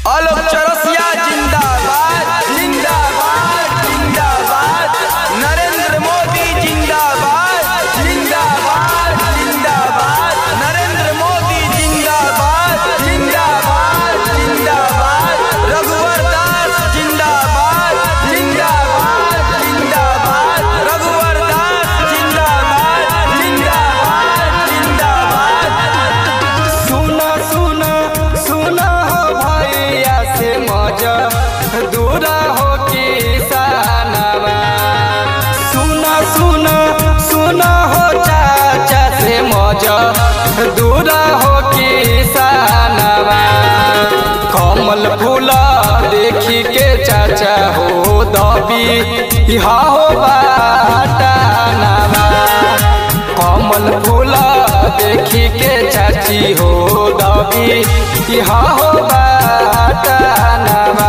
आलोक चौरसिया जिंदाबाद जिंदाबाद जिंदाबाद नरेंद्र मोदी जिंदाबाद जिंदाबाद जिंदाबाद नरेंद्र मोदी जिंदाबाद जिंदाबाद जिंदाबाद रघुवर दास जिंदाबाद जिंदाबाद जिंदाबाद रघुवर दास जिंदाबाद जिंदाबाद जिंदाबाद सुना सुना सुना हो भैया से मजा दूरा हो किसानवा सुना सुना सुना हो चाचा से मजा दूरा हो किसानवा कमल फूला देखी के चाचा हो दबी इहा हो बाटानवा कमल फूला देखी के चाची हो दबी यहाँ हो बाटानवा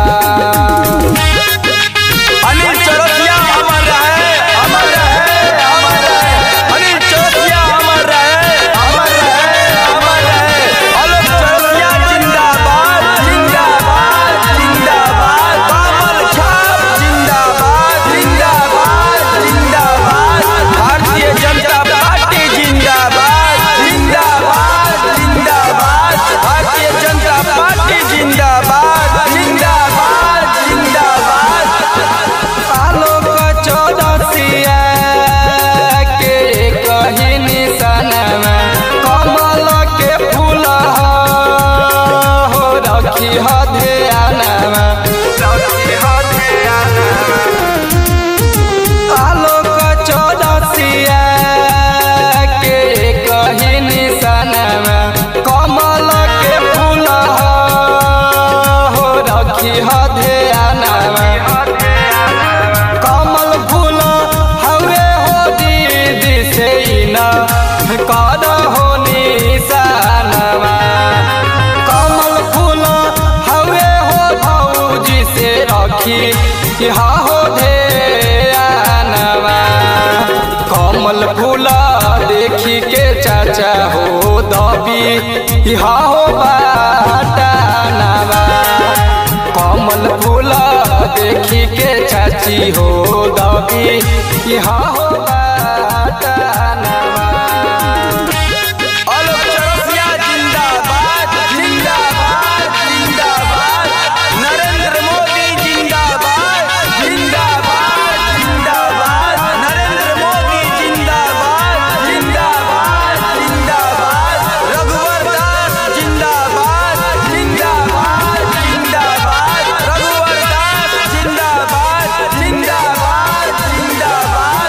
अनिल चौरसिया अमर रहे अमर रहे अमर रहे अनिल चौरसिया अमर रहे अमर रहे अमर रहे आलोक चौरसिया जिंदाबाद जिंदाबाद जिंदाबाद कमल छाप जिंदाबाद जिंदाबाद जिंदाबाद भारतीय जनता पार्टी जिंदाबाद जिंदाबाद जिंदाबाद भारतीय जनता पार्टी जिंदाबाद जिंदाबाद जिंदाबाद आलोक चौदसिया के कही निशानवा कमल के फूल हो रखी ह ध्यानवा रखी ह ध्यानवा आलोक चौदसिया के कही निशानवा कमल के फूल हो रखी ह ध्यानवा कमल फूल हवे हो दीदी से ना कर हो निशानवा कमल फूल हवे हो भौजी से रखी हा हो ध्यानवा कमल फूल देखी के चाचा हो दबी हा हो बाटानवा कमल फूल देखी के चाची हो दबी यहाँ हो बाटानवा आलोक चौरसिया जिंदाबाद जिंदाबाद जिंदाबाद नरेंद्र मोदी जिंदाबाद जिंदाबाद जिंदाबाद नरेंद्र मोदी जिंदाबाद जिंदाबाद जिंदाबाद रघुवर दास जिंदाबाद जिंदाबाद जिंदाबाद रघुवर दास जिंदाबाद जिंदाबाद जिंदाबाद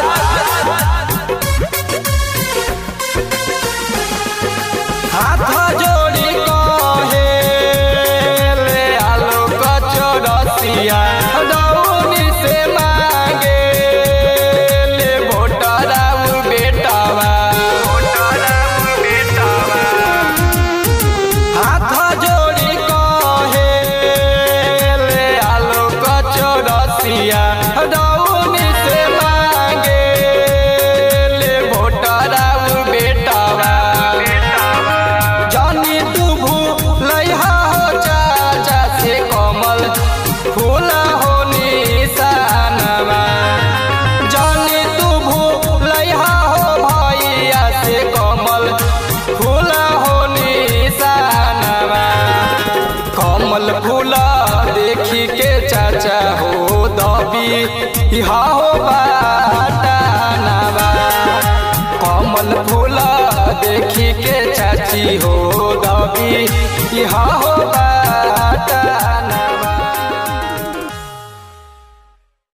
हाथ जोड़ी कहे ले आलोक चौरसिया दौनी से मांगे ले भोटराउ बेटावा हाथ जोड़ी कहे ले आलोक चौरसिया दौनी से मांगे ले भोटराउ बेटावा जानी तू भूलैहा हो चाचा से कमल फूल हो निशानवा जानी तू भूलैहा हो भैया से कमल फूल हो निशानवा कमल फूल देखी के चाचा हो दबी इहा हो बाटानवा कमल फूल देखी के चाची हो दबी यहाँ हो